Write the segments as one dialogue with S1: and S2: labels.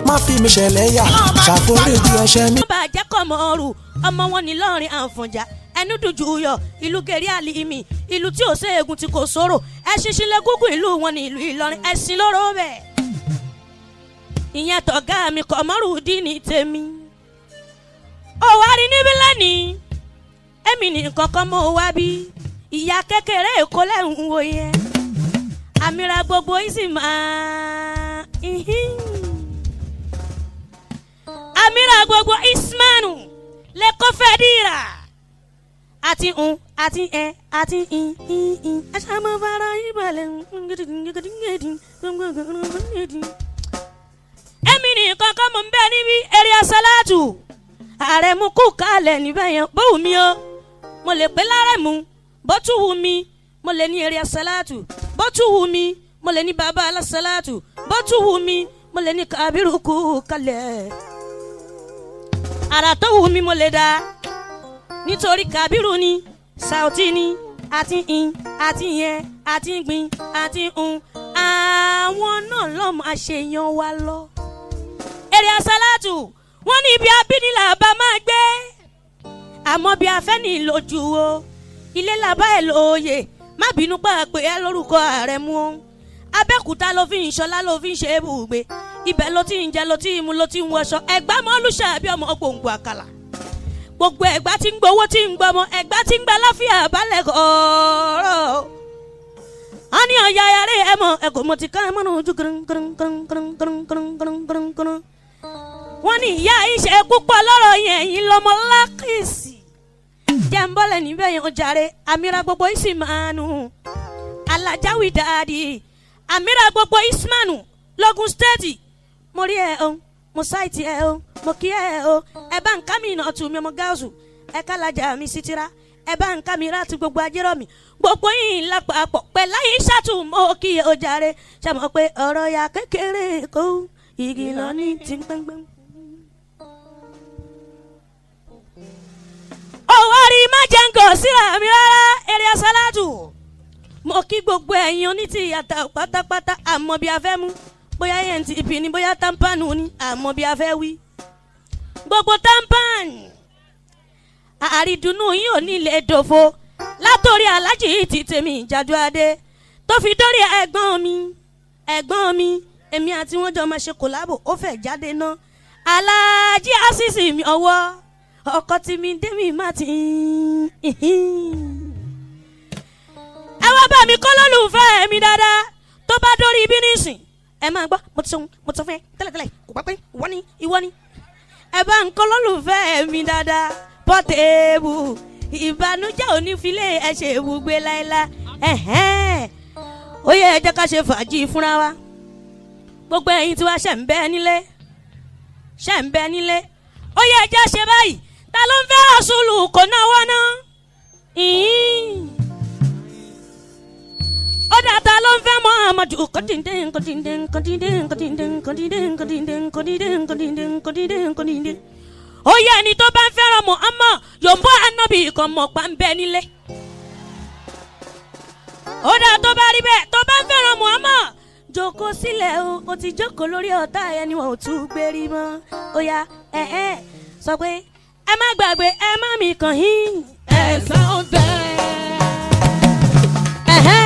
S1: má fi mi ṣẹlẹ̀ yà ṣàforíjì ẹ̀ṣẹ̀ mi.
S2: ọba àjẹkọ̀mọ́rù ọmọ wọn ní lọ́rin àǹfọ̀njá ẹnu dùjú yọ ìlú gẹ̀rí àlìmí ìlú tí ò séegun tí kò sóró ẹṣin sílẹ̀ gúngùn ìlú wọn ní ìlú ìlọrin ẹṣin lóró bẹ́ẹ̀. ìyẹn tọ̀gá mi kọ̀mọ́rù dí ní tèmi. ó wá rí níbí lẹ́nìí èmi nìkan kan mọ́ wá bí ìyá kékeré èkó lẹ́hùn wo yẹn àmìra gbogbo yìí sì máa àmìra gbogbo ismanu lẹ́kọ́ fẹ́ dìrà àti un àti ẹ àti in in in aṣáájú fara ìbàlẹ̀ èmi nìkan kan mọ̀ ń bẹ́ẹ̀ níbi eré asálàtù ààrẹ mú kú kálẹ̀ níbẹ̀ yẹn bó wù mí o mo lè pé lárẹ̀ mú bó tún wù mí mo lè ní eré asálàtù bó tún wù mí mo lè ní bàbá alásálàtù bó tún wù mí mo lè ní kábírù kú kálẹ̀ àrà tó wù mí mo lè dá nítorí kábírù ni sauti ni àti in àti yẹn àti gbin àti un àwọn náà lọ́mọ àṣeyàn wa lọ. èrè asálàtù wọ́n ní ibi abínilà bá máa gbé àmọ́ bí afẹ́ ní lójú o ilé làbá ẹ̀ lóye má bínú pàpẹ ẹ lórúkọ ààrẹ mú o abẹ́kúta ló fi ń ṣọlá ló fi ń ṣe é bùgbé ibẹ̀ ló ti ń jẹ ló ti ń mu ló ti ń wọṣọ ẹ̀gbá mọ́lúṣà bí ọmọ gbòǹgbò àkàlà gbogbo ẹ̀gbá tí ń gbowó tí ń gbọmọ ẹ̀gbá tí ń gba láfíà balẹ̀ kọ̀ọ̀rọ̀ a ní ọ̀ya yàrá ẹ̀ mọ̀ ẹ̀ kò mọ̀ ti ká ẹ̀ mọ̀ náà ojú kìrìn kìrìn kìrìn kìrìn kìrìn kìrìn kìrìn kìrìn kìrìn wọ́n ní ìyá ìṣe púpọ̀ lọ́rọ̀ yẹn yìí lọ́mọ lákìsì jẹ́ ń bọ́lẹ̀ níbẹ̀ yẹn ó jàre àmìra gbogbo ìsìmánu alájáwì dáadì àmìra gbogbo ìsìmánu lọ́gùn stéètì mo rí ẹ o mo sáìtì ẹ o mo kí ẹ o ẹ bá ń ká mi iná tù mí ọmọ gáàsù ẹ ká lajà mi sí tira ẹ bá ń ká mi ráàtú gbogbo ajérò mi gbogbo yìí lápapọ̀ pẹ̀lú ayé ṣàtúmọ̀ kí ẹ ó jàre ṣàmọ̀ pé ọ̀rọ̀ ya kékeré kó igi lọ ní ti gbẹ́ngbẹ́ng. ọ̀wárí má jẹ́ ń gọ̀ síra mi rárá eré asálàtù. mo kí gbogbo ẹ̀yin onítì yàtọ̀ pátápátá àmọ́ bí a fẹ́ mú bóyá yẹn ti ìpì ní bóyá támpánù ní àmọ́ bí a fẹ́ wí. gbogbo támpán àrídùnnú yìí ò ní lè dòfo látòrí alájì yìí ti tèmi ìjàdù adé tó fi dórí ẹ̀gbọ́n mi ẹ̀gbọ́n mi èmi àti wọn jọ máa ṣe kòlábò ó fẹ́ jáde náà alájí àṣìṣì mi ọwọ́ ọkọ tí mi dé mi má ti. ẹ wá bá mi kọ́ lólùfẹ́ mi dáadáa tó bá dórí ibi nísìn ẹ máa gbọ́ mo ti sọ mo ti sọ fún ẹ tẹ́lẹ̀tẹ́lẹ̀ kò pẹ́ pé ìwọ ni ìwọ ni. ẹ bá ń kọ́ lólùfẹ́ mi dáadáa pọ́tẹ́ẹ̀bù ìbànújẹ́ onífilé ẹ ṣe ibùgbé láéláé ó yẹ ẹ jẹ́ ká ṣe fàájì fúnra wa gbogbo ẹ̀yin tí wàá ṣẹ̀ ń bẹ́ nílé ṣẹ̀ ń bẹ́ nílé ó yẹ ẹ jẹ́ ṣe báyìí ta ló ń fẹ́ rasulu kò náwó náà ó dà ta ló ń fẹ́ muhammadu kọ́díndé kọ́díndé kọ́díndé kọ́díndé kọ́díndé kọ́díndé kọ́díndé kọ́díndé kọ́díndé kọ́díndé ó yẹ ẹni tó bá ń fẹ́ràn muhammad yòǹbó anabi kan mọ̀ pa ń bẹ nílé ó dà tó bá rí bẹ́ẹ̀ tó bá ń fẹ́ràn muhammad jókòó sílẹ̀ o o ti jókòó lórí ọ̀tá ẹni wọn ò tún gbérí mọ́ ó yá ẹ ẹ sọ pé ẹ má gbàgbé ẹ má mi kàn yín.
S3: ẹ̀sán bẹ́ẹ̀.
S2: Ẹ̀hẹ́.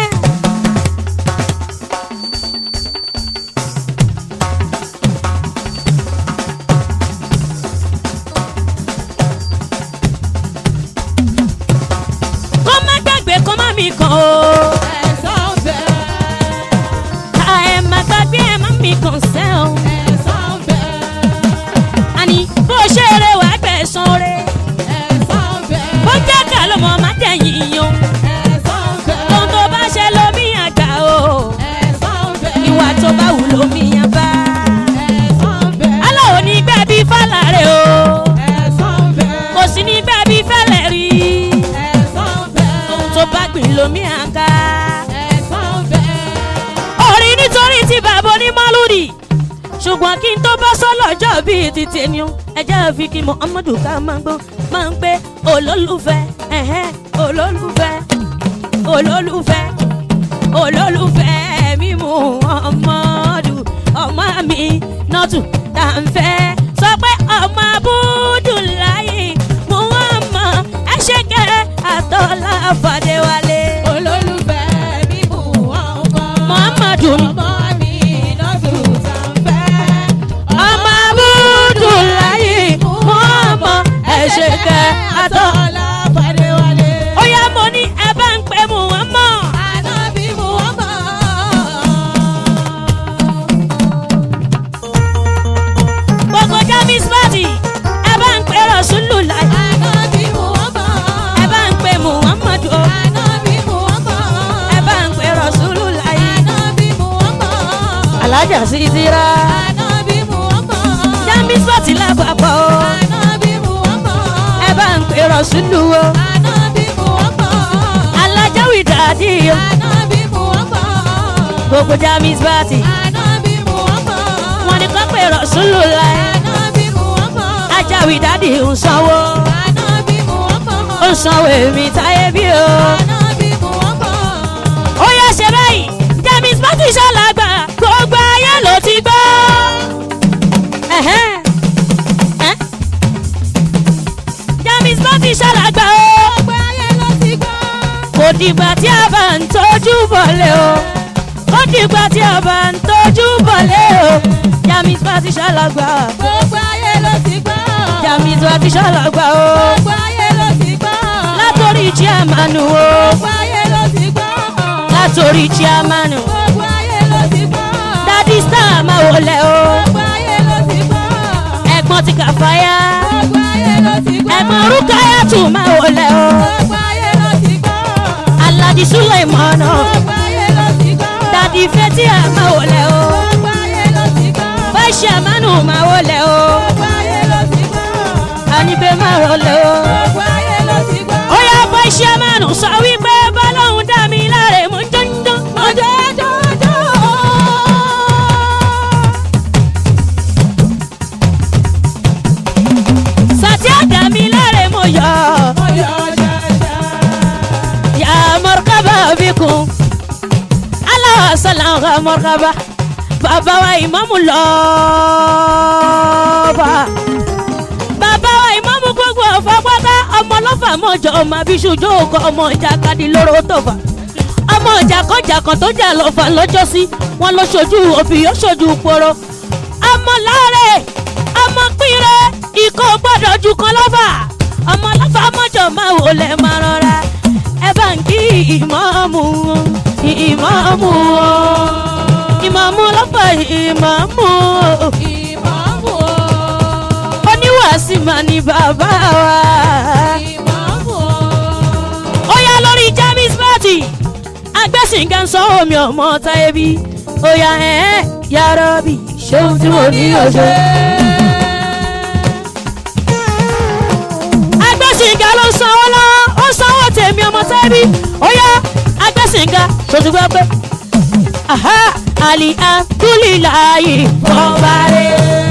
S2: kó má gbàgbé kó má mi kàn o.
S3: ẹ̀sán bẹ́ẹ̀.
S2: ká ẹ má gbàgbé ẹ má mi kàn sẹ́ o.
S3: ẹ̀sán bẹ́ẹ̀.
S2: àní bó ṣe eré wàá gbẹ̀sán re.
S3: ẹ̀sán bẹ́ẹ̀.
S2: bó jẹ́ ká ló mọ̀ má tẹ̀yìn yan.
S3: ẹ̀sán bẹ́ẹ̀.
S2: ohun tó bá ṣe lómi àgbà o.
S3: ẹ̀sán bẹ́ẹ̀.
S2: ìwà tó bá wù lómi àbá.
S3: ẹ̀sán bẹ́ẹ̀.
S2: aláwo ní gbẹ̀bí fàlàrẹ̀ o.
S3: ẹ̀sán bẹ́ẹ̀.
S2: kò sí ní gbẹ̀bí fẹ́lẹ̀ rí.
S3: ẹ̀sán bẹ́ẹ̀.
S2: ohun tó bá gbìn lómi àga.
S3: ẹ̀sán bẹ́ẹ̀.
S2: orí nítorí tí bàbá onímọ̀lúdì ṣùgbọ́n kí n tó bọ́ sọ́lọ́jọ́ bíi ti tèmi o ẹjẹ́ fi kí muhammadu ká máa gbọ́ máa ń pé olólùfẹ́ ẹ̀hẹ́ olólùfẹ́ olólùfẹ́ olólùfẹ́ mi muhammadu ọmọ mi nọ́tù tá máa ń fẹ́ sọ pé ọmọ abúdùláyé muhammad ẹ̀ṣẹ̀kẹ́ àtọ́lá fàdéwálé.
S3: olólùfẹ́ mi mú ọmọ.
S2: muhammadu mi.
S3: ọmọ mi lọ́dún sànfẹ́.
S2: ọmọ abúdùláyé muhammad ẹ̀ṣẹ̀kẹ́ àtọ́.
S3: àtọ́lá fàdéwálé.
S2: ó yá mo ní ẹ bá ń pè muhammad.
S3: ànábì mú ọmọ.
S2: gbogbo jamis party ẹ bá ń pè rasulullah
S3: ànábì mú ọmọ.
S2: ẹ bá ń pè muhammadu o.
S3: ànábì mú ọmọ.
S2: ẹ bá ń pè rasulullah
S3: ànábì mú ọmọ.
S2: alájà sídìrà
S3: ànábì mú ọmọ.
S2: jamis party lápapọ̀ o.
S3: ànábì mú ọmọ.
S2: ẹ bá ń pè rasulu o.
S3: ànábì mú ọmọ.
S2: alájáwì dàdí o.
S3: ànábì mú ọmọ.
S2: gbogbo jamis party
S3: ànábì mú ọmọ.
S2: wọn ni kò pè rasulullah
S3: ànábì mú ọmọ.
S2: ajáwì dàdí ń sanwó
S3: ànábì mú ọmọ.
S2: ó ń sanwó èmi táyé bí o.
S3: ànábì mú ọmọ.
S2: ó yá ṣe báyìí jamis party ṣàlàgbà gbogbo ayé ló ti gbọ́. Ẹ̀hẹ́n. Ẹ́. jamis party ṣàlàgbà o.
S3: gbogbo ayé ló ti gbọ́.
S2: kò dìgbà tí a bá ń tọ́jú bọ̀lẹ̀ o kò dìgbà tí a bá ń tọ́jú bọ̀lẹ̀ o jamis party ṣàlàgbà
S3: gbogbo ayé ló ti gbọ́.
S2: jamis party ṣàlàgbà o
S3: gbogbo ayé ló ti gbọ́.
S2: látòrí chairman o
S3: gbogbo ayé ló ti gbọ́.
S2: látòrí chairman o
S3: gbogbo ayé ló ti gbọ́.
S2: dadi star máa wọlé o
S3: gbogbo ayé ló ti gbọ́.
S2: ẹ̀gbọ́n ti kàfáyà
S3: gbogbo ayé ló ti gbọ́.
S2: ẹ̀gbọ́n rúkàyà tún máa wọlé o
S3: gbogbo ayé ló ti gbọ́.
S2: aladi suleiman o
S3: gbogbo ayé ló ti gbọ́.
S2: dadi fetia máa wọlé o
S3: gbogbo ayé ló ti gbọ́.
S2: vice chairman máa wọlé o
S3: gbogbo ayé ló ti gbọ́.
S2: anibẹ máa wọlé o.
S3: gbogbo ayé ló ti gbọ́.
S2: ó yá vice chairman sọ wípé bọ́lọ́hún dá mi láre mú jọ́njọ́.
S3: ọjọ́ ọjọ́ ọjọ́.
S2: sàtìá dá mi láre mú yọ.
S3: ọjọ́ ọjọ́ ọjọ́.
S2: yà mọ̀rọ̀kábà bíkun. aláwọ̀ sọ̀làn ka mọ̀rọ̀kábà. bàbá wa ìmọ̀mù lọ́ọ̀bà. bàbá wa ìmọ̀mù gbogbo ọ̀fọ̀ pátá ọmọ lọ́fà mọ̀jọ ọmọ abiṣujú òkò ọmọ ìjàkadì lóró tọ̀fà. ọmọ ìjàkọ̀jàkọ̀ tó jà lọ́fà lọ́jọ́sí wọn lọ ṣojú òbí yóò ṣojú poro. ọmọ láàrẹ̀ ọmọ pínrẹ́ ikọ̀ gbọ́dọ̀ ju kan lọ́fà. ọmọ lọ́fà mọ̀jọ máa wò lẹ̀ máa rọra. ẹ bá ń kí ìmọ̀ọ́mù ìmọ̀ọ́mù ìmọ̀ọ́mù lọ́fà ìmọ̀ọ́mù
S3: ìmọ̀ọ́mù o.
S2: oníwàásí mà ní bàbá wa.
S3: ìmọ̀ọ́mù o.
S2: ó yá lórí james party agbẹ́sìnká ń sọ omi ọmọ táyébí ó yá ẹ̀ yàrá bí ṣéun tí mo ní ọjọ́. agbẹ́sìnká ló sanwó lọ ó sanwó tèmi ọmọ táyébí ó yá agbẹ́sìnká ṣoṣù gbọ́ pé aha alihamdulilayi bọ́bárẹ́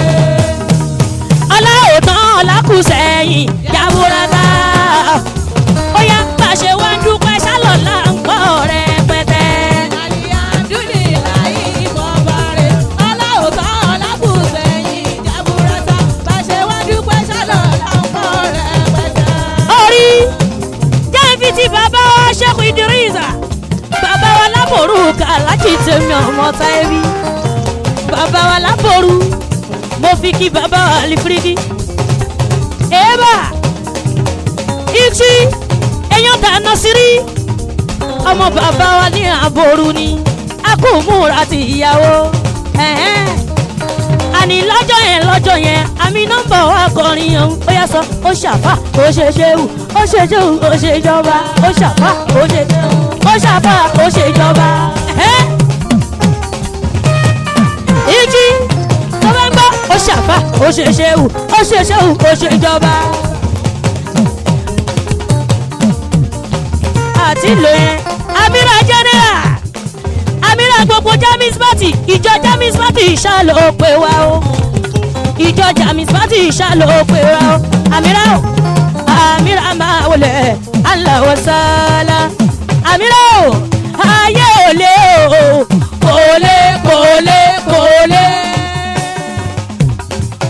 S2: ọláòtán ọlákùsẹ̀yìn yàwòrán ó yá pàṣẹ wá ń dúpẹ́ sálọ̀lá ń kọ́ rẹpẹtẹ.
S3: alihamdulilayi bọ́bárẹ̀ ọláòtọ́ ọlákùsẹ̀yìn jaburata bàṣẹ wá dúpẹ́ sálọ̀ láǹkọ́ rẹpẹtẹ.
S2: orí jẹ́ǹfì tí bàbá wa ṣẹ́kù ìdírísà bàbá wa lábòrú kàlájì tèmi ọmọ táyébí bàbá wa lábòrú mo fi kí bàbá wa àlìfírídì èèbà ìtì èèyàn dáná sírí ọmọ bàbá wa ní àbòrú ni a kò múra ti ìyàwó ẹ̀hẹ́n. àní lọ́jọ́ yẹn lọ́jọ́ yẹn àmì nọ́mbà wa kọrin ọ̀hún ó yà sọ ó ṣàfà ó ṣe ṣéwù ó ṣe ṣéwù ó ṣe jọba ó ṣàfà ó ṣe ó ṣàfà ó ṣe jọba. ẹ̀hẹ́n. ìjì tó bá ń gbọ́ ó ṣàfà ó ṣe ṣéwù ó ṣe ṣéwù ó ṣe jọba. àti ìlò yẹn amira general amira gbogbo jamis party ìjọ jamis party ìṣàlò pé wá o ìjọ jamis party ìṣàlò pé wá o amira o amira máa wọlé aláwọ sálá amira o ayé ò lé o kò lé kò lé kò lé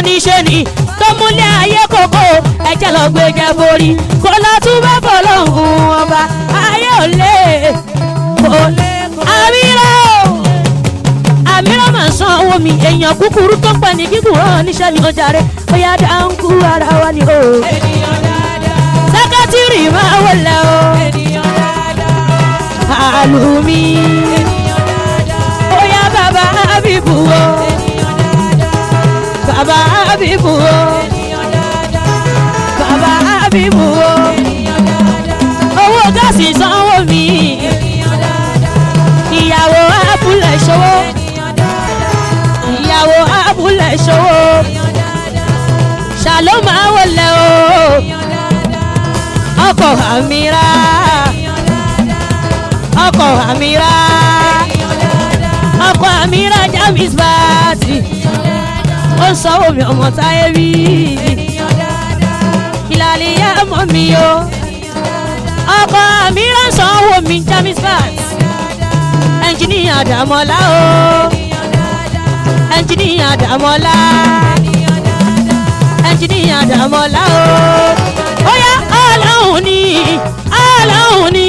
S2: níṣẹ́ ni tó múlẹ̀ ayé kòkó ẹ̀jẹ̀ lọ gbé jẹ́ forí kó lọ tún bá bọ̀ lọ́hùn ọba ayé ò lè kò lè àmìrà o àmìrà máa san owó mi èèyàn kúkúrú tó pẹ́ ní kíkù rán níṣẹ́ ni ó jàre ó yá dáńkú ara wa ni o
S3: ènìyàn dáadáa
S2: sẹ́kẹ́tìrì máa wọlé o
S3: ènìyàn dáadáa
S2: àlùmí
S3: ènìyàn dáadáa
S2: ó yá bàbá àbíbù o
S3: ènìyàn dáadáa
S2: bàbá àbíbù o
S3: ènìyàn dáadáa
S2: bàbá àbíbù o
S3: ènìyàn dáadáa
S2: owó gáàsì sanwó mi
S3: ènìyàn dáadáa
S2: ìyàwó abúlé ṣòwò
S3: ènìyàn dáadáa
S2: ìyàwó abúlé ṣòwò
S3: ènìyàn dáadáa
S2: ṣàló máa wọlé o
S3: ènìyàn dáadáa
S2: ọkọ̀ àmìrà
S3: ènìyàn dáadáa
S2: ọkọ̀ àmìrà
S3: ènìyàn dáadáa
S2: ọkọ̀ àmìrà james bàtì
S3: ènìyàn dáadáa
S2: ó ń sanwó mi ọmọ táyé bí
S3: ènìyàn dáadáa
S2: ìlàlẹ̀ yá mọ́ mi o
S3: ènìyàn dáadáa
S2: ọkọ̀ àmìrà sanwó mi james bàtì ẹnjìníà dàmọ́lá o
S3: ènìyàn dáadáa
S2: ẹnjìníà dàmọ́lá
S3: ènìyàn dáadáa
S2: ẹnjìníà dàmọ́lá o ó yá ọlọ́run ni ọlọ́run ni.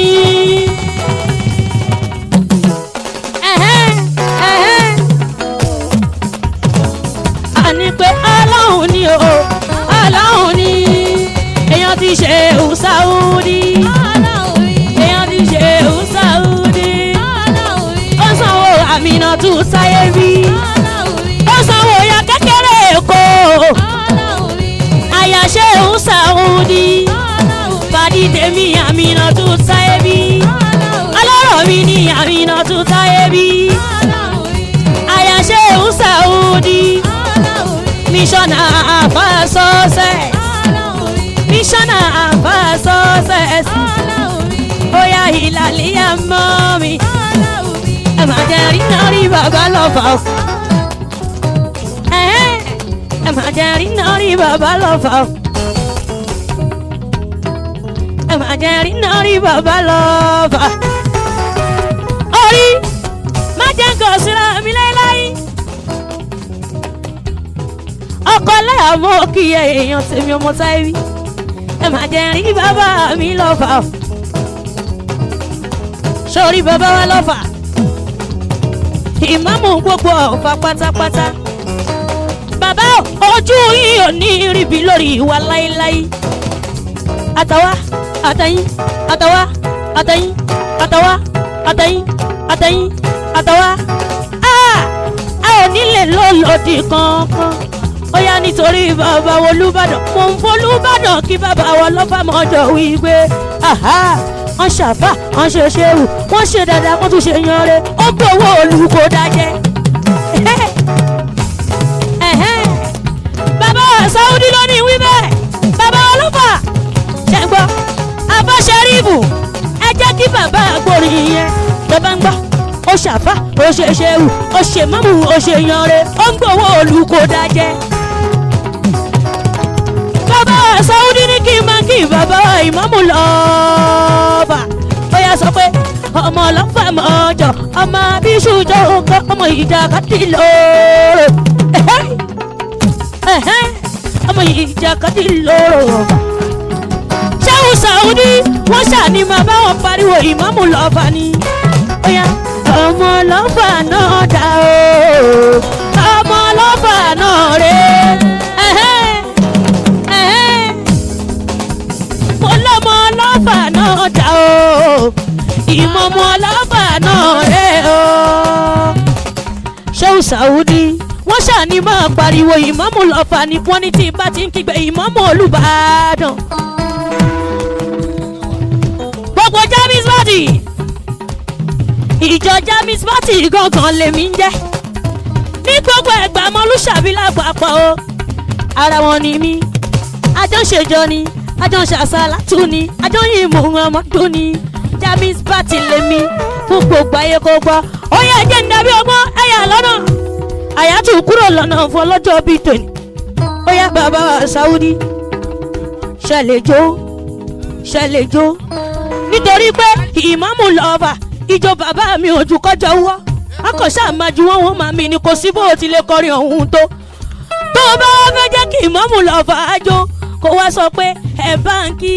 S2: Ẹ̀hẹ́n, ẹ̀hẹ́n. a ní pé ọlọ́run ni o ọlọ́run ni èèyàn ti ṣe Saudi èèyàn ti ṣe Saudi ó sanwó àmìnà tún sáyé rí ó sanwó ya kékeré èkó àyàṣe Saudi fàdí tèmi àmìnà tún sáyé bí ọlọ́rọ̀ mi ní àmìnà tún sáyé bí àyàṣe Saudi mísọ́nà àfàsọ́sẹ̀ mísọ́nà àfàsọ́sẹ̀ ó yá ìlàlíyà mọ́ mi ẹ má jẹ́ rí náà rí bàbá lọ́fà o. Ẹ̀hẹ́n, ẹ má jẹ́ rí náà rí bàbá lọ́fà o. ẹ má jẹ́ rí náà rí bàbá lọ́fà. orí má jẹ́ nǹkan síra mi láéláé. ọkọ láyà mọ́ kí ẹ èèyàn tèmi ọmọ táyé ẹ má jẹ́ rí bàbá mi lọ́fà o. sórí bàbá wa lọ́fà ìmáàmù gbogbo ọ̀fà pátápátá bàbá ojú yìí ò ní ríbi lórí ìwà láéláé àtàwá àtẹ̀yìn àtàwá àtẹ̀yìn àtàwá àtẹ̀yìn àtẹ̀yìn àtàwá a a ò nílè lọ́lọ́dì kankan ó yá nítorí bàbá Olúbàdàn mò ń fọlúbàdàn kí bàbá wọn lọ́fà mọ́jọ wípé aha wọ́n ṣàfà wọ́n ṣe ṣéwù wọ́n ṣe dáadáa wọ́n tún ṣe yanre ó gbowó olùkó dájẹ́. Ẹ̀hẹ́n. bàbá Saudi ló ní wí bẹ́ẹ̀ bàbá ọlọ́fà ṣe ń gbọ́ abá ṣẹ́rífù ẹ jẹ́ kí bàbá àgbòrin yẹn tó bá ń gbọ́ ó ṣàfà ó ṣe ṣéwù ó ṣe mọ́mù ó ṣe yanre ó ń gbowó olùkó dájẹ́. bàbá Saudi ní kí n máa kí bàbá ìmáàmù lọ́ọ̀bà ó yà sọ pé ọmọ ọlọ́fà mọ́jọ ọmọ abíṣújọ nǹkan ọmọ ìjà kàtí lóòrò ọmọ ìjà kàtí lóòrò. ṣéwù Saudi wọ́n ṣàní máa bá wọn pariwo ìmáàmù lọ́ọ̀bà ni ó yà ọmọ ọlọ́fà náà dá o ọmọ ọlọ́fà náà rè é mo lọ́mọ ọlọ́fà náà dá o ìmọ̀mọ́ ọlọ́fà náà rẹ̀ o. ṣéun Saudi wọ́n ṣàní máa pariwo ìmọ̀mù lọ́fà ni wọ́n ní tí bá ti ń kígbe ìmọ̀mù Olúbàdàn. gbogbo James Party ìjọ James Party gangan lèmi ń jẹ́ ní gbogbo ẹgbà mọ́lúṣàbí lápapọ̀ o ara wọn ni mí àjọ ń ṣèjọ ni àjọ ń ṣàṣàlátù ni àjọ ń yìn mú ọmọdún ni James Party lèmi fún gbogbo ayé kó gbọ́ ó yẹ ẹjẹ́ ń dàbí ọgbọ́n ẹ̀yà lọ́nà àyàtú kúrò lọ́nà fún ọlọ́jọ́ bíi tòní ó yá bàbá wa Saudi ṣẹlẹ̀ jó ṣẹlẹ̀ jó nítorí pé ìmáàmù lọ́ọ̀bà ìjọ bàbá mi ò ju kọjọ wọ́ akọ̀ṣà máa ju wọ́n wọ́n máa mi ni kò sí bó o ti lè kọrin ọ̀hún tó tó o bá wá fẹ́ jẹ́ kí ìmọ̀mù lọ fàájò kó wá sọ pé ẹ̀ báńkì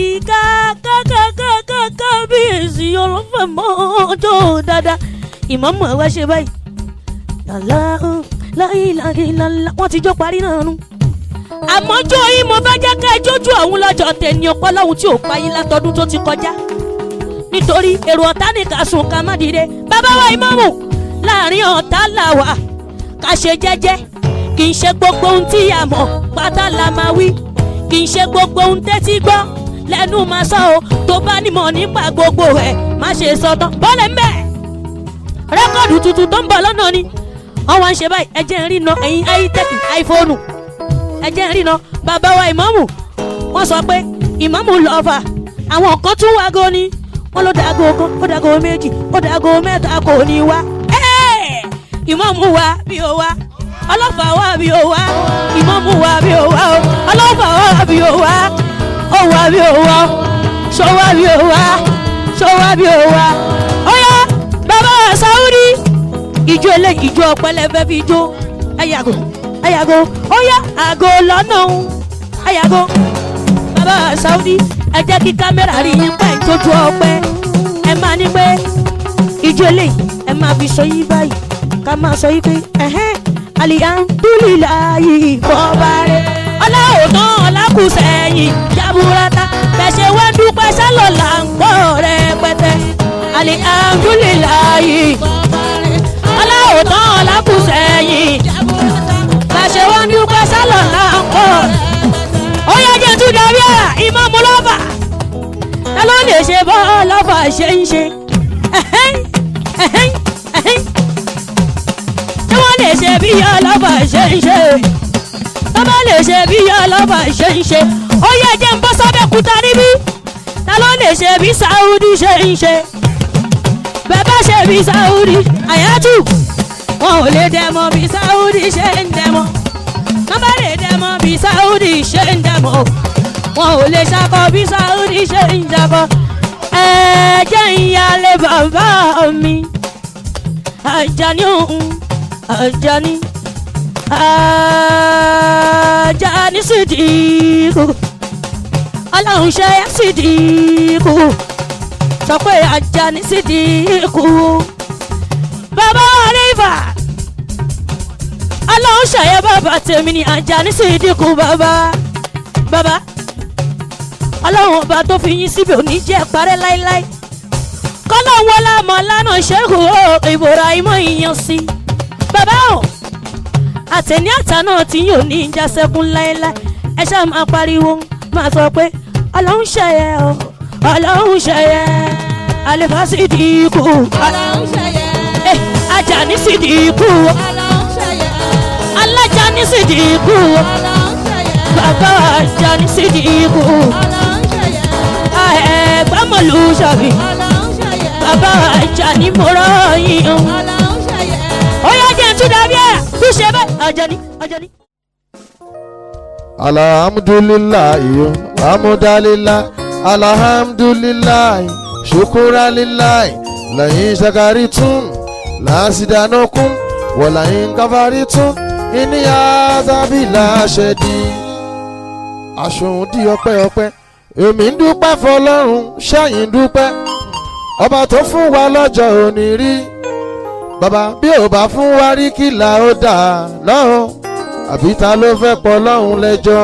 S2: kákákákáká bí èsì ọlọ́fẹ́ mọ́jọ́ dáadáa ìmọ̀mù ẹ̀ wá ṣe báyìí làlá láìláìláìlá wọ́n ti jó parí náà nù àmọ́jọ́ yìí mo bá jẹ́ ká jójú ọ̀hún lọ́jọ́ tẹ̀ni ọpọlọ́hún tí ò pa yín látọdún tó ti kọjá nítorí èrò ọ̀tá nìkan sùn ká má dìde bàbá wa ìmọ̀mù láàrin ọ̀tá là wà ká ṣe jẹ́jẹ́ kì í ṣe gbogbo ohun tí a mọ̀ pátá la máa wí kì í ṣe gbogbo ohun tẹ́tí gbọ́ lẹ́nu máa sọ o tó bá nímọ̀ nípa gbogbo ẹ̀ má ṣe sọ tán bọ́lẹ̀ ń bẹ̀ rẹ́kọ̀dù tuntun tó ń bọ̀ lọ́nà ni wọ́n wá ń ṣe báyìí ẹ jẹ́ ń rí na ẹ̀yin ayítẹ́kì áífóònù ẹ jẹ́ ń rí na bàbá wa ìmọ̀mù wọ́n sọ pé ìmọ̀mù lọ́ọ̀fà àwọn kan tún wá gan ni wọ́n ló dàgò kan ó dàgò méjì ó dàgò mẹ́ta kò ní wá. Ẹ́ẹ̀! ìmọ̀mù wa bí ó wá ọlọ́fà wa bí ó wá ìmọ̀mù wa bí ó wá o ọlọ́fà wa bí ó wá ó wá bí ó wá ṣó wá bí ó wá ṣó wá bí ó wá. ó yá bàbá Saudi ìjó eléyìí ìjó ọpẹlẹfẹ fi jó ẹyàgò ẹyàgò ó yá àgò lọ́nà ẹyàgò bàbá Saudi ẹ jẹ́ kí kámẹ́rà rí yín pẹ́ tójú ọpẹ́ ẹ máa ní pé ìjó eléyìí ẹ máa fi sọ yí báyìí ká máa sọ yí pé ẹ̀hẹ́n alihamdulilayi bọ́ba rẹ̀ ọláòtán ọlákùsẹ̀yìn jaburata bẹ̀ṣẹ̀ wá dúpẹ́ sálọ̀ là ń pọ̀ rẹpẹtẹ alihamdulilayi ọláòtán ọlákùsẹ̀yìn bẹ̀ṣẹ̀ wá dúpẹ́ sálọ̀ là ń pọ̀ ó yẹ jẹ́ tún darí ẹ̀ ìmọ̀mú lọ́fà ẹ ló lè ṣe bọ́ lọ́fà ṣe ń ṣe ẹ̀hẹ́n ẹ̀hẹ́n ẹ̀hẹ́n tí wọ́n lè ṣe bí ọlọ́fà ṣe ń ṣe tó bá lè ṣe bí ọlọ́fà ṣe ń ṣe ó yẹ jẹ́ ń bọ́ sábẹ́kúta níbí ta ló lè ṣe bí Saudi ṣe ń ṣe bẹ́ẹ̀ ṣe bí Saudi àyájú wọn ò lè dẹmọ bí Saudi ṣe ń dẹmọ wọ́n bá lè dẹmọ bí Saudi ṣe ń dẹmọ wọn ò lè ṣakọ bí Saudi ṣe ń ṣakọ ẹ jẹ́ ìyálé bàbá mi Àjàní òun Àjàní Àjàní Sídìkù Ọlọ́run ṣe é Sídìkù sọ pé Àjàní Sídìkù bàbá Àlífà Ọlọ́run ṣe é bàbá tèmi ní Àjàní Sídìkù bàbá bàbá Ọlọ́run ọba tó fi yín síbi òní jẹ́ parẹ́ láéláé kọ́lọ́hún wọlé àmọ́ lánà ṣẹ́gun ó Ibrahim ìyàn sí bàbá o àtẹ̀ní àtàná tí yóò ní ìjà sẹ́kún láéláé ẹ ṣáà máa pariwo máa sọ pé ọlọ́run ṣẹyẹ o ọlọ́run ṣẹyẹ àlefa sì di ikú
S3: Ọlọ́run ṣẹyẹ.
S2: Eh, Àjàní sì di ikú
S3: Ọlọ́run ṣẹyẹ.
S2: alájàní sì di ikú
S3: Ọlọ́run ṣẹyẹ.
S2: bàbá Àjàní sì di ikú
S3: Ọlọ́run ṣẹyẹ.
S2: ẹ̀ẹ́dẹ́mọ̀lú ṣàbí
S3: Ọlọ́run ṣẹyẹ.
S2: bàbá Àjàní mo rọ́ yín o.
S3: Ọlọ́run ṣẹyẹ.
S2: ó yá jẹ́ tún dàbí ẹ̀ bí ṣe bẹ́ẹ̀ Àjàní Àjàní.
S4: alhamdulilayi amudalila alhamdulilayi shukuralilayi layin shakaritun lasidanokun walayin kafaritun iniya zabila ṣẹdi aṣòun di ọpẹ́ ọpẹ́ èmi ń dúpẹ́ fọ́lọ́run ṣẹyìn dúpẹ́ ọba tó fún wa lọ́jọ́ òní rí bàbá bí ò bá fún wa rí kí là ó dà lọ́hùn àbí ta ló fẹ́ pọ̀ lọ́hùn lẹ́jọ́.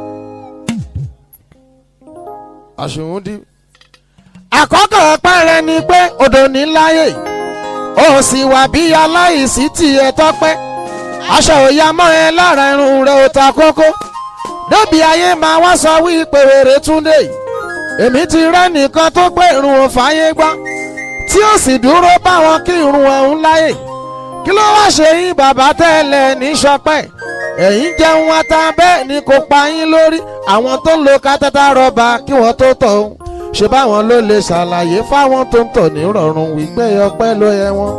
S4: àṣùwọ̀n di. àkọ́kọ́ ọpẹ́ rẹ ni pé odò ní láyè ó sì wà bí aláìsí tiẹ̀ tọ́pẹ́ aṣọ òya mọ́ ẹ lára irun rẹ ò ta kókó débi ayé máa wá sọ wípé wèrè túndé èmi ti rẹ́ nìkan tó pé irun ò fàyè gbọ́ tí ó sì dúró báwọn kí irun ọ̀hún láyè kí ló wá ṣe yín bàbá tẹ́lẹ̀ ní sọpẹ́ ẹ̀yin jẹun ata bẹ́ẹ̀ ni kò pa yín lórí àwọn tó ń lo kátàtà rọ́bà kí wọ́n tó tọ̀ ọ́n ṣe báwọn ló lè ṣàlàyé fáwọn tó ń tọ̀ ní rọ̀rùn wípé ọpẹ́ ló yẹ wọ́n.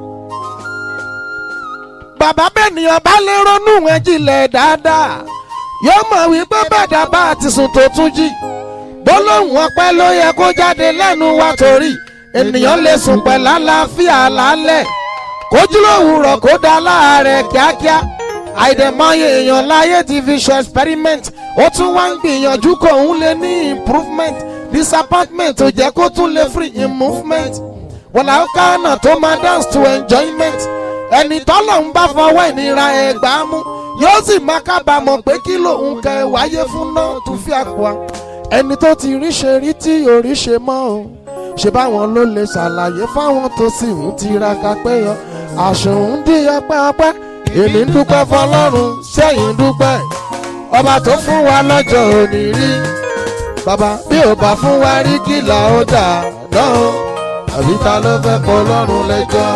S4: bàbá bẹ́ẹ̀nìyàn bá lè ronú ẹ̀ jinlẹ̀ dáadáa yóò mọ̀ wípé bàdà bá ti sùn tó tún jí gbólóhùn ọpẹ́ ló yẹ kó jáde lẹ́nu wa torí ènìyàn lè sùn pẹ̀lú àlàáfíà lálẹ́ kójú lówùrọ̀ kó dá láàárẹ̀ kíákíá àìdẹ̀mọye èèyàn láyé ti fi ṣe experiment ó tún wá ń gbìyànjú kó òun lè ní improvement disappointment ò jẹ́ kó tún lè free in movement wọ̀là kánà tó máa dance to enjoyment ẹni tọ́lọ̀ ń bá fọwọ́ ìnira ẹ̀gbá mú yóò sì máa kábàámọ̀ pé kí lòun kẹ wáyé fún náà tún fi àpò ẹni tó ti rí ṣe rí tí ò rí ṣe mọ́ o ṣe báwọn ló lè ṣàlàyé fáwọn tó sì ń tiraka pé yan àṣùn dí ọpẹ́ ọpẹ́ èmi ń dúpẹ́ fọlọ́run sẹ́yìn ń dúpẹ́ ọba tó fún wa lọ́jọ́ òní rí bàbá bí ò bá fún wa rí kìlà ó dà náà àbí ta ló fẹ́ kọ́ lọ́rùn lẹ́jọ́.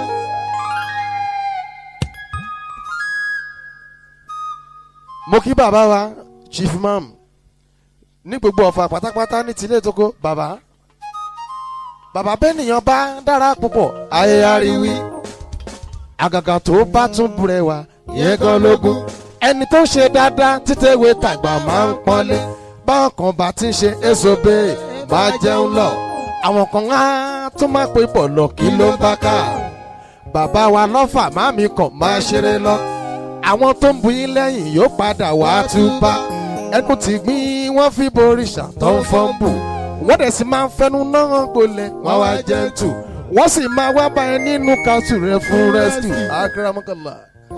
S4: mo kí bàbá wa chief mam ní gbogbo ọ̀fà pátápátá ní tilé tókó bàbá bàbá bẹ́nìyàn bá dára púpọ̀ ayé ariwi àgàgà tó bá tún burẹwà yẹn gan lógún ẹni tó ṣe dáadáa títẹ̀wé tàgbà máa ń pọ́nlé báwọn kan bá ti ń ṣe èsobe máa jẹun lọ àwọn kan á tún máa pé pọ̀ lọ kí ló ń bá ká bàbá wa lọ́fà máàmí kan máa ṣeré lọ àwọn tó ń bu yín lẹ́yìn yóò padà wá túbá ẹnu ti gbìn wọ́n fi borìṣà tó ń fọ́n bù wọ́n dẹ̀ sì máa ń fẹnu náà gbolẹ̀ wọ́n wá jẹ́ntù wọ́n sì máa wá bá ẹ nínú kásù rẹ fún rẹ́sítù akérèmọ́kànlá.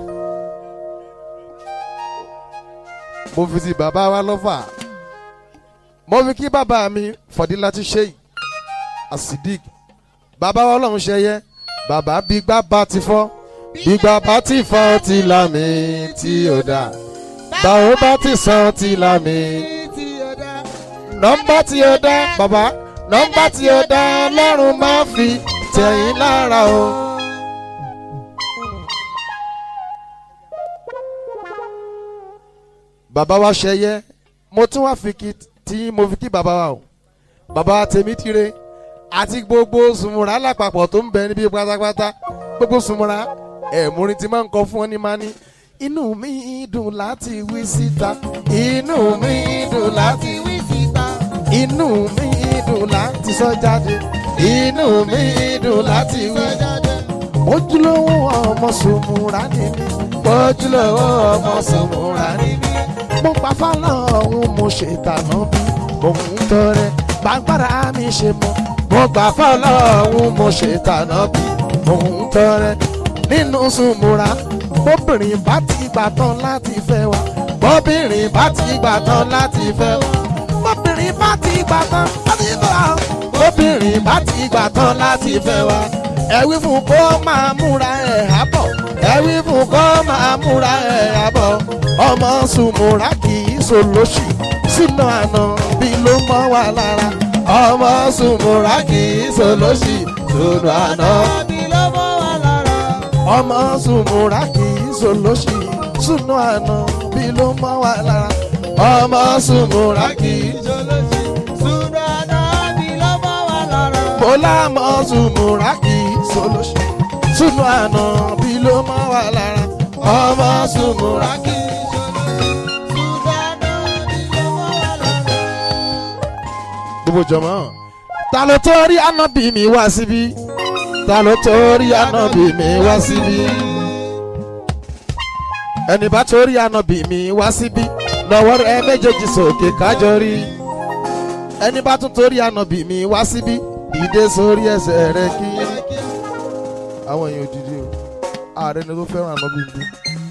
S4: mo fi ti bàbá wa lọ́fà mo fi kí bàbá mi fọ̀dílátì ṣéyì asidik bàbá wa ọlọ́run ṣẹyẹ bàbá gbígbá bá ti fọ́ gbígbá bá ti fọ́ ti lámì tí ò dá báwo bá ti sàn ti lámì nọ́mbà tí ó dá bàbá nọ́mbà tí ó dá ọlọ́run máa fi tẹ̀yìn lára o. bàbá wa ṣẹyẹ mo tún wá fi kí tí mo fi kí bàbá wa o bàbá wa tèmi tire àti gbogbo sùnmùrà lápapọ̀ tó ń bẹ níbí pátápátá gbogbo sùnmùrà ẹ̀múrin tí máa ń kọ fún ọ ní máa ní inú mi dùn láti wí síta inú mi dùn láti wí síta inú mi dùn láti sọ jáde inú mi dùn láti wí jáde. ojúlówó ọmọ sùnmùrà ni mí ojúlówó ọmọ sùnmùrà ni mí mo pa fọlọ́run mo ṣètànà bí òun tọrẹ gbàgbára mi ṣe mọ mo gbà fọlọ́run mo ṣètànà bí òun tọrẹ nínú sùnmùrà bóbìnrin bá ti gbà tán láti fẹ́ wa bóbìnrin bá ti gbà tán láti fẹ́ wa bóbìnrin bá ti gbà tán láti fẹ́ wa bóbìnrin bá ti gbà tán láti fẹ́ wa ẹ wí fún kó máa múra ẹ̀ àbọ̀ ẹ wí fún kó máa múra ẹ̀ àbọ̀ ọmọ sùnmùrà kì í solóṣì sínú àná bí ló mọ́ wa lára ọmọ sùnmùrà kì í solóṣì sínú àná ọmọ sùnmùrà kì í solóṣì sínú àná bí ló mọ́ wa lára ọmọ sùnmùrà kì í solóṣì sínú àná bí ló mọ́ wa lára. mo lámọ sùnmùrà kì í solóṣì sínú àná bí ló mọ́ wa lára ọmọ sùnmùrà kì í. gbogbo jọmọ. ta ló tó rí ànábì mi wá síbí ta ló tó rí ànábì mi wá síbí. ẹni bá tó rí ànábì mi wá síbí lọ́wọ́ rẹ méjèèjì sókè kájọ rí. ẹni bá tún tó rí ànábì mi wá síbí ìdè sórí ẹsẹ̀ rẹ kí. àwọn èèyàn òdìdí o ààrẹ ni tó fẹ́ràn ànábì mi.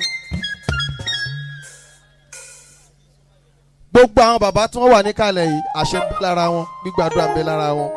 S4: gbogbo àwọn bàbá tí wọ́n wà níkàlẹ̀ yìí àṣẹ ń bẹ lára wọn gbígbàdúrà ń bẹ lára wọn.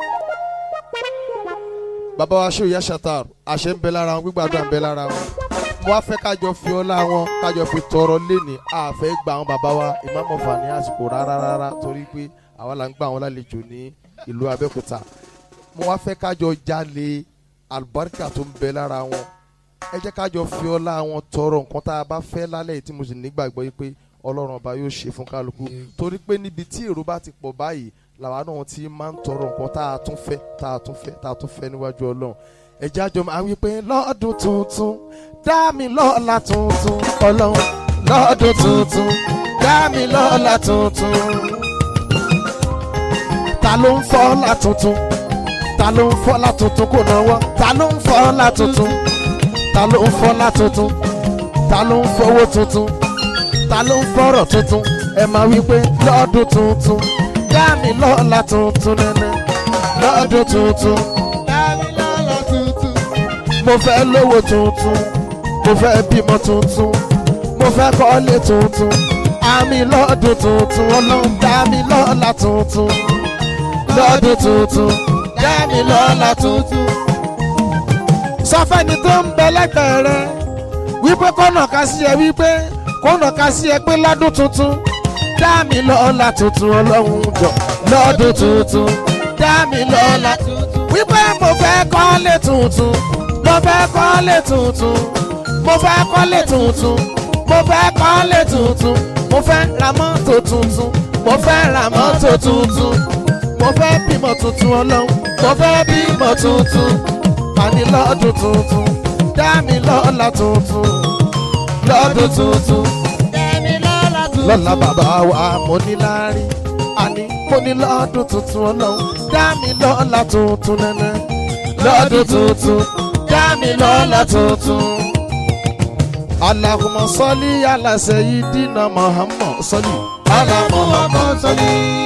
S4: bàbá wa ṣe òye ṣàtàr àṣẹ ń bẹ lára wọn gbígbàdúrà ń bẹ lára wọn. mo wá fẹ́ kájọ fi ọlá wọn kájọ fi tọrọ léni àfẹ́ gba àwọn bàbá wa ìmáàmọ̀fà ní àsìkò rárá rárá torí pé àwa là ń gbà wọn lálejò ní ìlú Abẹ́òkúta. mo wá fẹ́ kájọ jalè àlùbáríkà tó ń bẹ lára wọn. ẹ jẹ́ kájọ fi ọlá wọn tọrọ nǹkan tá a bá fẹ́ lálẹ́ yìí tí mo sì nígbàgbọ́ yìí pé ọlọ́run ọba yóò ṣe fún kálukú torí pé níbi tí èrò bá ti pọ̀ báyìí làwa náà ti máa ń tọrọ nǹkan tá a tún fẹ́ tá a tún fẹ́ tá a tún fẹ́ níwájú ọlọ́run ẹ̀jẹ̀ àjọ máa wí pé lọ́dún tuntun dá mi lọ́la tuntun ọlọ́run lọ́dún tuntun dá mi lọ́la tuntun ta ló ń fọ́lá tuntun ta ló ń fọ́lá tuntun kò náwó ta ló ń fọ́lá tuntun ta ló ń fọ́lá tuntun ta ló ń fowó tuntun ta ló ń fọ̀rọ̀ tuntun ẹ máa wí pé lọ́dún tuntun dá mi lọ́la tuntun nẹ́nẹ́ lọ́dún tuntun
S5: Dámilọ́lá tuntun.
S4: mo fẹ́ lówó tuntun mo fẹ́ bímọ tuntun mo fẹ́ kọ́lé tuntun àmì lọ́dún tuntun ọlọ́run dá mi lọ́la tuntun lọ́dún tuntun dá mi lọ́la tuntun. sọ fẹ́ni tó ń bẹ lẹ́gbẹ̀ẹ́ rẹ wípé kọ́nà ká sí ẹ wípé kọ́nà ká sí ẹ pé lọ́dún tuntun dá mi lọ́la tuntun ọlọ́run jọ lọ́dún tuntun dá mi lọ́la wípé mo fẹ́ kọ́lé tuntun mo fẹ́ kọ́lé tuntun mo fẹ́ kọ́lé tuntun mo fẹ́ kọ́lé tuntun mo fẹ́ ra mọ́tò tuntun mo fẹ́ ra mọ́tò tuntun mo fẹ́ bímọ tuntun ọlọ́run mo fẹ́ bímọ tuntun pàní lọ́dún tuntun dá mi lọ́la tuntun lọ́dún tuntun
S5: Dámilọ́lá tuntun.
S4: lọ́la bàbá wa mo ní láárí àní mo ní lọ́dún tuntun ọlọ́run dá mi lọ́la tuntun nẹ́nẹ́ lọ́dún tuntun dá mi lọ́la tuntun. Allahumma sọ́lí ala sayyidina Muhammad sọ́lí ala Muhammad sọ́lí.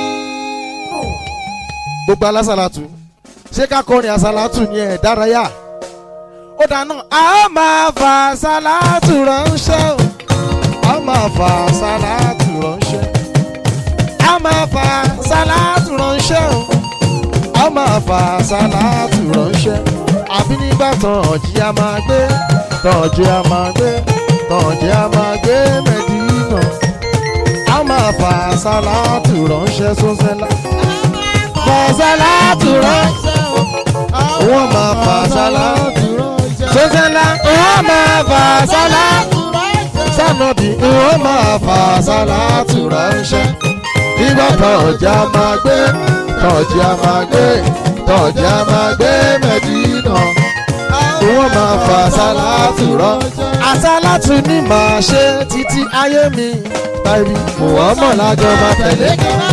S4: gbogbo alásàlátù ṣé ká kọrin àsàlátù ní ẹ̀ dárayá ó dáná a máa fa àsàlátù ránṣẹ́ o a máa fa sálátù ránṣẹ́ a máa fa sálátù ránṣẹ́ o a máa fa sálátù ránṣẹ́ àbí nígbà tán ọ̀jì a máa gbé tọ̀jì a máa gbé tọ̀jì a máa gbé mẹ́dínà a máa fa sálátù ránṣẹ́ sọ́sẹ́lá fa sálátù ránṣẹ́ wọ́n máa fa sálátù sọ́sẹ́lá wọ́n máa fa sálátù sànàbí wọ́n máa fa sálátù ránṣẹ́ nígbà tọ̀jà máa gbé tọ̀jà máa gbé tọ̀jà máa gbé mẹ́dínà wọ́n máa fa sálátù ránṣẹ́. àsálátù ni màá ṣe títí ayé mi tàbí Muhammad lájọ máa tẹ̀lé.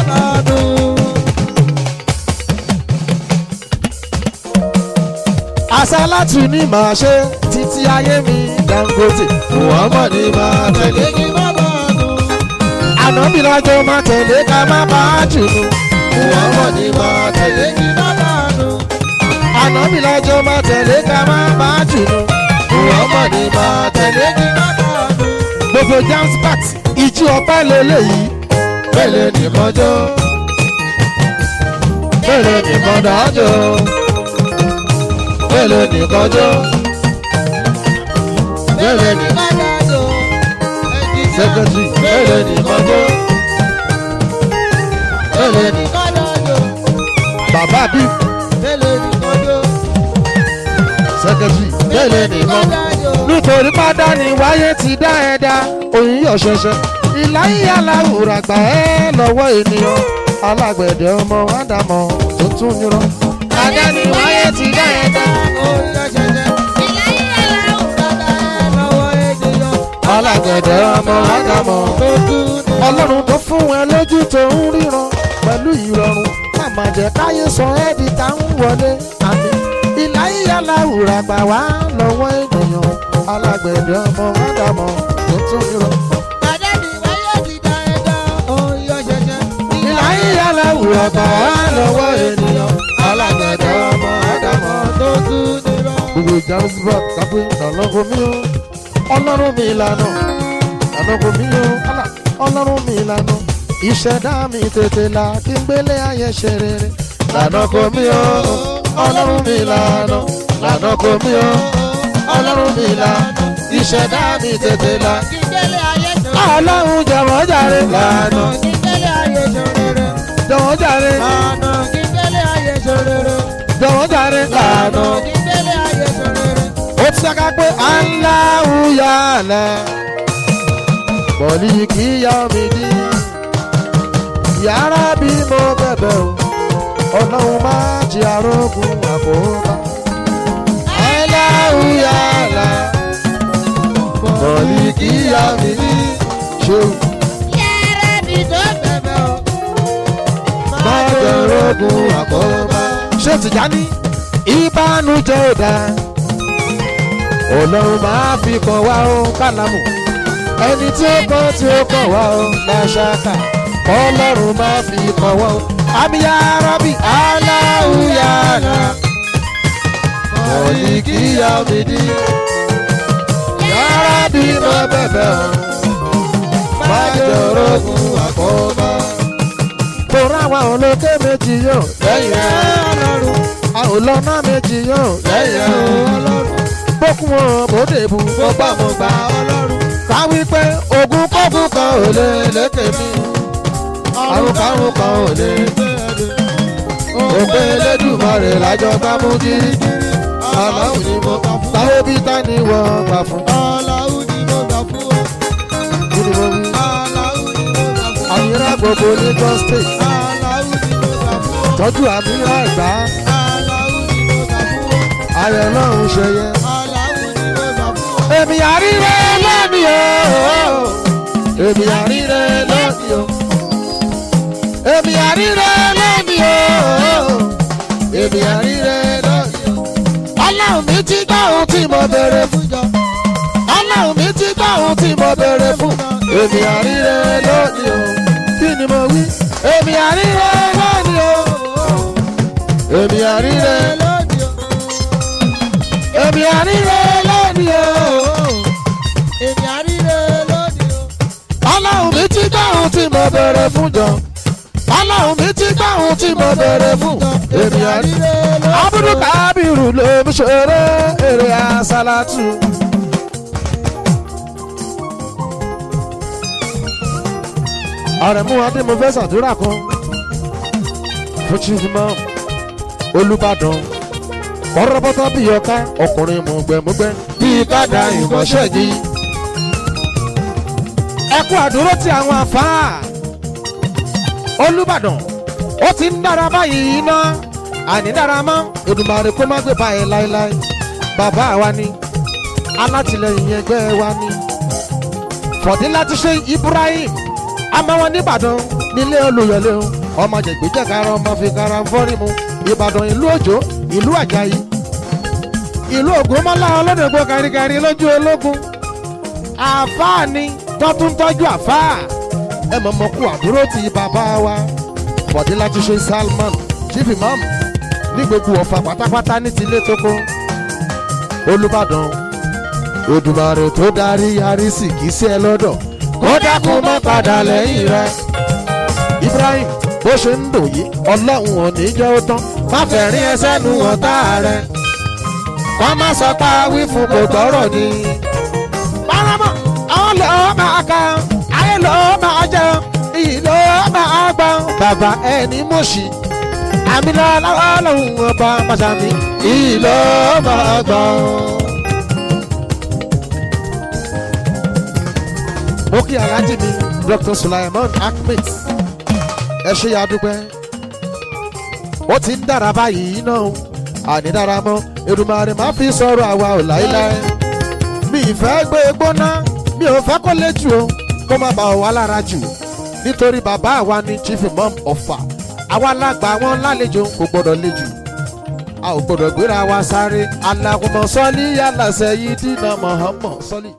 S4: àsálátù ni màá ṣe títí ayé mi Dangote Muhammad ni máa tẹ̀lé. ànábì lájọ máa tẹ̀lé ká má bá a jùlọ Muhammad ni máa tẹ̀lé. ànábì lájọ máa tẹ̀lé ká má bá a jùlọ Muhammad ni máa tẹ̀lé. gbogbo jams bat ìjú ọpẹ́ lélẹ́yìí bẹ́ẹ̀ ni mọ́jọ́ bẹ́ẹ̀ ni mọ́dájọ́ bẹ́ẹ̀ ni kọjọ́ bẹ́ẹ̀ ni sẹ́kẹ̀tì bẹ́ẹ̀ ni kọjọ́ bẹ́ẹ̀ ni bàbá bí sẹ́kẹ̀tì bẹ́ẹ̀ ni kọjọ́ nítorí pádà ni wáyé ti dá ẹ̀dá òyìn yọ̀ ṣẹ̀ṣẹ̀ ìláyé aláwùrà gbà ẹ́ lọ́wọ́ ènìyàn alágbẹ̀dẹ ọmọ ádámọ̀ tó tún yúrọ. Adá ni wáyé ti dá ẹ̀dá alágbẹ̀dẹ ọmọ ádámọ̀ ọlọ́run tó fún ẹ lójú tó ń ríran pẹ̀lú ìrọ̀rùn má má jẹ́ káyé sọ ẹ́ di tá ń wọlé àmì ìláyé aláwùrà gbà wá lọ́wọ́ ènìyàn alágbẹ̀dẹ ọmọ ádámọ̀ tó tún yúrọ. ìláyé aláwùrà gbà wá lọ́wọ́ ènìyàn alágbẹ̀dẹ ọmọ ádámọ̀ tó tún yúrọ. gbogbo ìjàmbá kápẹ́ ọlọ́run mi ó ọlọ́run mi lànà ọlọ́run mi ó kálá ọlọ́run mi lànà ìṣẹ̀dá mi tètè là kí n gbélé ayé ṣe rere lànà kò mí ó ọlọ́run mi lànà lànà kò mí ó ọlọ́run mi lànà ìṣẹ̀dá mi tètè là ọlọ́run jọ̀wọ́ jàre lànà jọ̀wọ́ jàre jọ̀wọ́ jàre lànà ó ti saka pé aláwo yàrá bọ̀lì kíyà mi dí yàrá bí mo bẹ̀bẹ̀ o ọlọ́run má jí arógun àkóbá aláwo yàrá bọ̀lì kíyà mi dí ṣéwù má jẹ́ arógun àkóbá ṣé Tìjání ìbánújẹ́ ò dáa ọlọ́run máa fi kàn wá ó kálámù ẹni tí ó kọ́ tí ó kọ̀ wá o láṣáká ọlọ́run máa fi kọ̀ wọ́n o. àmì yàrá bí aláwùyàrá òní kíyà mi dí. yàrá bí mo bẹ̀bẹ̀ o má jọ̀rọ̀ fún àkóbá. Tòrọ àwọn olókè méjì yóò lẹ́yìn ọlọ́run. Àwọn olọ́nà méjì yóò lẹ́yìn ọlọ́run. Bókun wọn bòde bù mo gbà mo gbà ọlọ́run. Ká wí pé ogun kógun kan ò lè lékè mi. Àrùn kárùn kan ò lè gbé ẹni. Òpè Elédùmarè lájọ gbá mú gírígírí. Aláwọ̀ ni mo gbà fún. Táyé bí tá ni wọ́n gbà fún.
S5: Aláwù ni mo gbà fún ọ.
S4: Kí ni mo wí?
S5: Aláwù ni mo gbà fún ọ.
S4: Àyìnrá gbogbo Lagos State.
S5: Aláwù ni mo gbà fún ọ.
S4: Tọ́jú àmìrá ìgbà.
S5: Aláwù ni mo gbà fún ọ.
S4: Ayọ̀ náà ń ṣe yẹ.
S5: Aláwù ni mo gbà fún ọ.
S4: èmi àríre lónìí o èmi àríre lónìí o èmi àríre lónìí o èmi àríre lónìí o ọlọ́run mi ti gbọ́ ohun tí mo béèrè fún jọ ọlọ́run mi ti gbọ́ ohun tí mo béèrè fún èmi àríre lónìí o kí ni mo wí èmi àríre lónìí o èmi àríre
S5: Lónìí o.
S4: èmi àríre lónìí o.
S5: Èmi àríre lónìí o.
S4: ọlọ́run mi ti gbọ́ ohun tí mo bẹ̀rẹ̀ fún jọ ọlọ́run mi ti gbọ́ ohun tí mo bẹ̀rẹ̀ fún èmi àrí. abudu kábírù ló ń ṣeré èrè àṣàlátù. àrẹ̀mú adé mo fẹ́ ṣàdúrà kan fún chief imam olùbàdàn kọ́rọ́bọ́tọ́ bíi ọ̀ká ọkùnrin mọ̀gbẹ́mọ̀gbẹ́ bíi kádà ìmọ̀ṣẹ́ yìí ẹ kú àdúró tí àwọn àfáà olùbàdàn ó ti ń dára báyìí ná àní dára mọ́ Èdùmàrè kó má gbé báyìí láéláé bàbá wa ni alátìlẹyìn ẹgbẹ́ wa ni fọ̀dí láti ṣe Ibrahim amáwọn nìbàdàn nílé olùyọlé o ọmọ jẹgbẹjẹkara ọmọ fi kara ń fọ́rí mu Ìbàdàn ìlú òjò ìlú àjàyí ìlú ògúnmọ́lá ọlọ́dẹ̀gbọ́ káríkárí lójú ológun àfáà ni wọ́n tún tọ́jú àfáà ẹ mọ̀ mọ̀ kú àdúró ti bàbá wa bọ̀dé láti ṣe Salman chief imam ní gbogbo ọ̀fà pátápátá ní tilé tókó Olúbàdàn Òdùmarè tó darí arísì kì í sí ẹ lọ́dọ̀ kó dákun má padà lẹ́yìn rẹ Ibrahim bó ṣe ń dùn yìí ọlọ́run ò ní jẹ́ ó tán má fẹ́ rí ẹsẹ̀ nu ọ̀tá rẹ wọ́n má sọ pé wí fún kò gbọ́rọ̀ ni paramọ àwọn lọ́ọ́ máa ka ayé lọ́ọ́ máa jẹ iyì lọ́ọ́ máa gbọ́ bàbá ẹni mọ̀ṣí àmì lọ́wọ́ lòun ọba pàṣàmì iyì lọ́ọ́ máa gbọ́. mo kí alájí mi Dr. Sulaiman Ahmed ẹ ṣe ya dúpẹ́ ó ti ń dára báyìí náà àní dára mọ́ Èdùmàrè má fi sọ̀rọ̀ àwa ò láéláé mi ìfẹ́ gbé gbóná mi ò fẹ́ kó lé jù o kó má bà wá lára jù nítorí bàbá àwa ni chief imam ọ̀fà àwa lágbà wọn lálejò kò gbọdọ̀ lé jù a ò gbọdọ̀ gbéra wa sáré alákùnmọ̀ sọ́lí yálà sẹ́yìn dínà mọ̀ọ́mọ̀ sọ́lí.